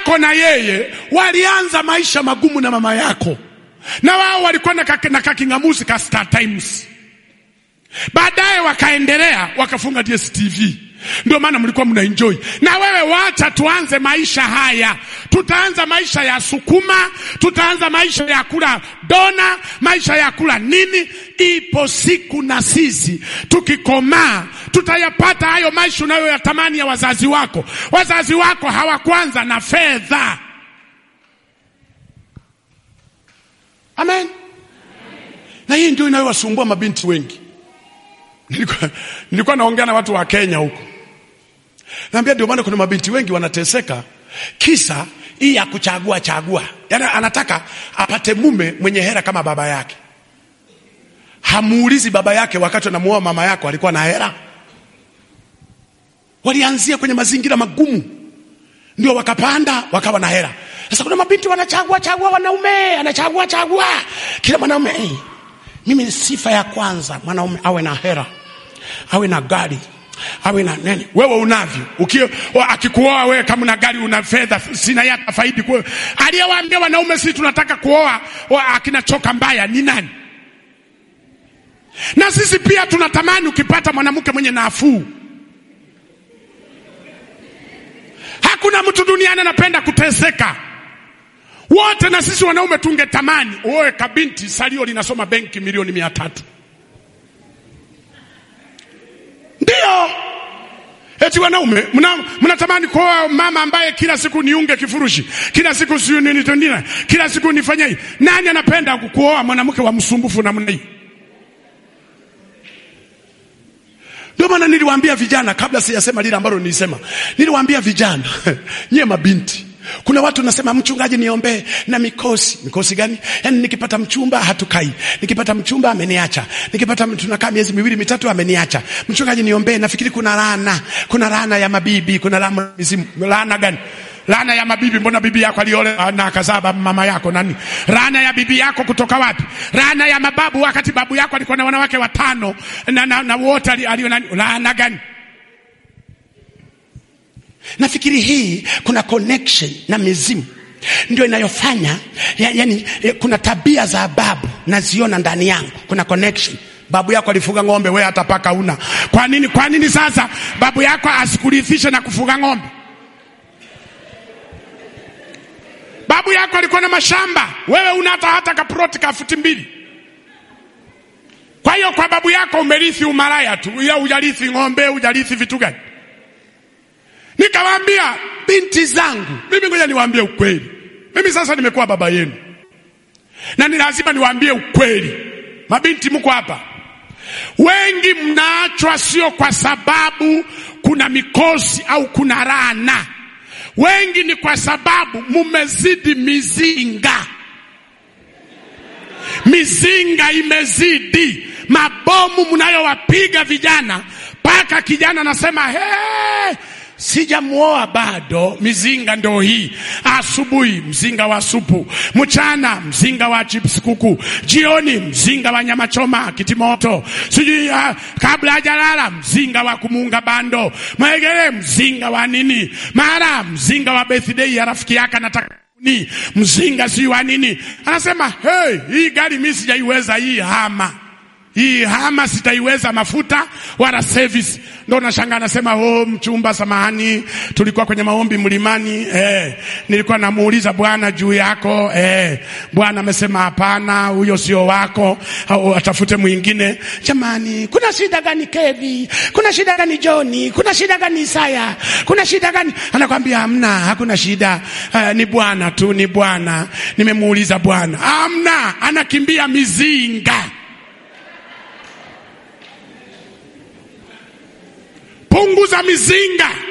yako na yeye walianza maisha magumu na mama yako, na wao walikuwa na, kaki, na kaking'amuzi ka Star Times. Baadaye wakaendelea wakafunga DSTV. Ndio maana mlikuwa mna enjoy. Na wewe wacha tuanze maisha haya. Tutaanza maisha ya sukuma, tutaanza maisha ya kula dona, maisha ya kula nini. Ipo siku na sisi tukikomaa tutayapata hayo maisha unayoyatamani ya wazazi wako. Wazazi wako hawakwanza na fedha. Amen. Na hii ndio inayowasumbua mabinti wengi. Nilikuwa, nilikuwa naongea na watu wa Kenya huko, naambia ndio maana kuna mabinti wengi wanateseka, kisa hii ya kuchagua chagua. Yaani anataka apate mume mwenye hera kama baba yake. Hamuulizi baba yake wakati anamuoa mama yako alikuwa na hera. Walianzia kwenye mazingira magumu, ndio wakapanda wakawa na hera. Sasa kuna mabinti wanachagua chagua wanaume, anachagua chagua kila mwanaume hey. Mimi sifa ya kwanza mwanaume awe na hera, awe na gari, awe na nini. Wewe unavyo ukio, akikuoa wewe kama una gari una fedha, sina yata faidi kwa aliyewaambia wanaume sisi tunataka kuoa akina choka mbaya ni nani? Na sisi pia tunatamani ukipata mwanamke mwenye nafuu. Hakuna mtu duniani anapenda kuteseka wote na sisi wanaume tungetamani uoe kabinti salio linasoma benki milioni mia tatu. Ndio eti wanaume mnatamani kuoa mama ambaye kila siku niunge kifurushi, kila siku siyo nini tendina, kila siku nifanye hii. Nani anapenda kuoa mwanamke wa msumbufu namna hii? Ndio maana niliwaambia vijana, kabla sijasema lile ambalo nilisema, niliwaambia vijana nyie mabinti kuna watu nasema mchungaji, niombee na mikosi. Mikosi gani? Yaani nikipata mchumba hatukai, nikipata mchumba ameniacha, nikipata tunakaa miezi miwili mitatu ameniacha. Mchungaji, niombee. Nafikiri kuna laana, kuna laana ya mabibi, kuna laana mizimu. Laana gani? Laana ya mabibi. Mbona bibi yako aliolewa na akazaa mama yako nani? Laana ya bibi yako kutoka wapi? Laana ya mababu, wakati babu yako alikuwa na wanawake watano na, na, na wote alio nani? Laana gani? Nafikiri hii kuna connection na mizimu ndio inayofanya ya, yani, ya, kuna tabia za babu naziona ndani yangu, kuna connection. Babu yako alifuga ng'ombe, wewe hata paka una. Kwa nini? Kwa nini sasa babu yako asikurithishe na kufuga ng'ombe? Babu yako alikuwa na mashamba, wewe una hata hata kaproti ka futi mbili. Kwa hiyo kwa babu yako umerithi umalaya tu, ila hujarithi ng'ombe, hujarithi vitu gani? Nikawaambia binti zangu, mimi ngoja niwaambie ukweli. Mimi sasa nimekuwa baba yenu, na ni lazima niwaambie ukweli. Mabinti mko hapa, wengi mnaachwa sio kwa sababu kuna mikosi au kuna laana. Wengi ni kwa sababu mumezidi mizinga. Mizinga imezidi, mabomu mnayowapiga vijana, mpaka kijana anasema hey, sijamuoa bado. Mizinga ndo hii. Asubuhi mzinga wa supu, mchana mzinga wa chips kuku, jioni mzinga wa nyama choma kitimoto, sijui uh, kabla hajalala mzinga wa kumuunga bando, mwegele mzinga wa nini, mara mzinga wa birthday ya rafiki yake anataka ni mzinga si wa nini. Anasema hey, hii gari mimi sijaiweza hii hama hii hama sitaiweza mafuta wala service. Ndo nashangaa anasema, oh, mchumba, samahani, tulikuwa kwenye maombi mlimani, eh, nilikuwa namuuliza Bwana juu yako, eh, Bwana amesema hapana, huyo sio wako, au atafute mwingine. Jamani, kuna shida gani Kevi? Kuna shida gani Joni? Kuna shida gani Isaya? Kuna shida gani? Anakwambia hamna, hakuna shida, eh, ni Bwana tu, ni Bwana, nimemuuliza Bwana. Hamna, anakimbia mizinga Punguza mizinga.